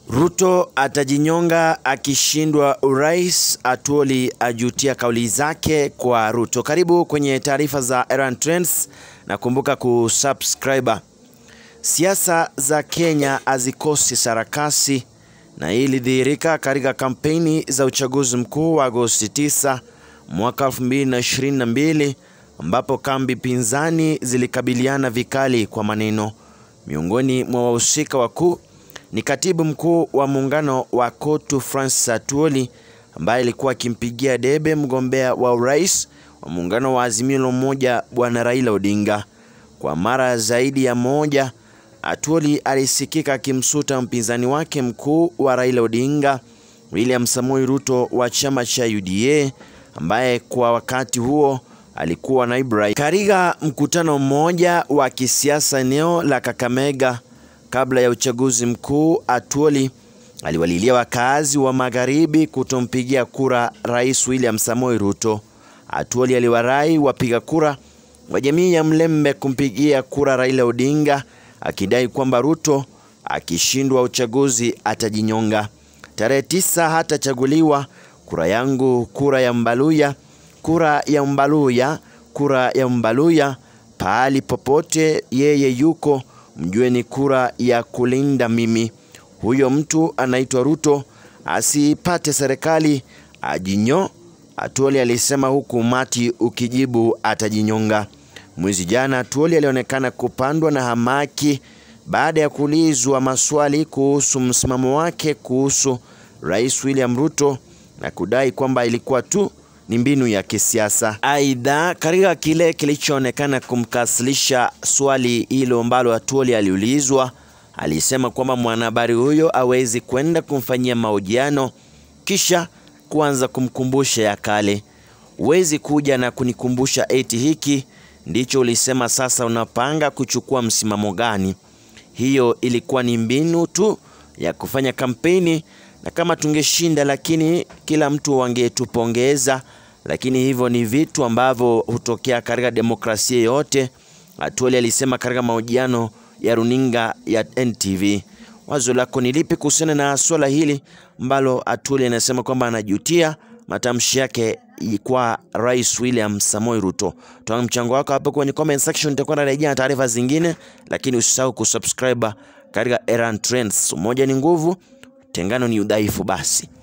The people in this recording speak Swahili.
Ruto atajinyonga akishindwa urais. Atuoli ajutia kauli zake kwa Ruto. Karibu kwenye taarifa za Erran Trends na kumbuka kusubscribe. Siasa za Kenya hazikosi sarakasi na hii ilidhihirika katika kampeni za uchaguzi mkuu wa Agosti 9 mwaka 2022 ambapo kambi pinzani zilikabiliana vikali kwa maneno. Miongoni mwa wahusika wakuu ni katibu mkuu wa muungano wa KOTU Francis Atwoli ambaye alikuwa akimpigia debe mgombea wa urais wa muungano wa Azimio la Umoja Bwana Raila Odinga. Kwa mara zaidi ya moja, Atwoli alisikika akimsuta mpinzani wake mkuu wa Raila Odinga William Samoei Ruto wa chama cha UDA ambaye kwa wakati huo alikuwa naibu rais. Katika mkutano mmoja wa kisiasa eneo la Kakamega kabla ya uchaguzi mkuu, Atwoli aliwalilia wakazi wa magharibi kutompigia kura Rais William Samoei Ruto. Atwoli aliwarai wapiga kura wa jamii ya Mlembe kumpigia kura Raila Odinga akidai kwamba Ruto akishindwa uchaguzi atajinyonga. Tarehe tisa hatachaguliwa, kura yangu, kura ya Mbaluya, kura ya Mbaluya, kura ya Mbaluya. Pahali popote yeye yuko, mjue ni kura ya kulinda mimi. Huyo mtu anaitwa Ruto, asipate serikali ajinyo, Atwoli alisema, huku umati ukijibu atajinyonga. Mwezi jana Atwoli alionekana kupandwa na hamaki baada ya kuulizwa maswali kuhusu msimamo wake kuhusu Rais William Ruto na kudai kwamba ilikuwa tu ni mbinu ya kisiasa. Aidha, katika kile kilichoonekana kumkasilisha swali hilo ambalo Atwoli aliulizwa, alisema kwamba mwanahabari huyo hawezi kwenda kumfanyia mahojiano kisha kuanza kumkumbusha ya kale. Huwezi kuja na kunikumbusha eti hiki ndicho ulisema, sasa unapanga kuchukua msimamo gani? Hiyo ilikuwa ni mbinu tu ya kufanya kampeni, na kama tungeshinda, lakini kila mtu wangetupongeza, lakini hivyo ni vitu ambavyo hutokea katika demokrasia yote, Atwoli alisema katika mahojiano ya runinga ya NTV. Wazo lako ni lipi kuhusiana na swala hili ambalo Atwoli anasema kwamba anajutia matamshi yake kwa Rais William Samoei Ruto? Toa mchango wako hapo kwenye comment section, nitakuwa narejea na taarifa zingine, lakini usisahau kusubscribe katika Erran Trends. Umoja ni nguvu, tengano ni udhaifu. Basi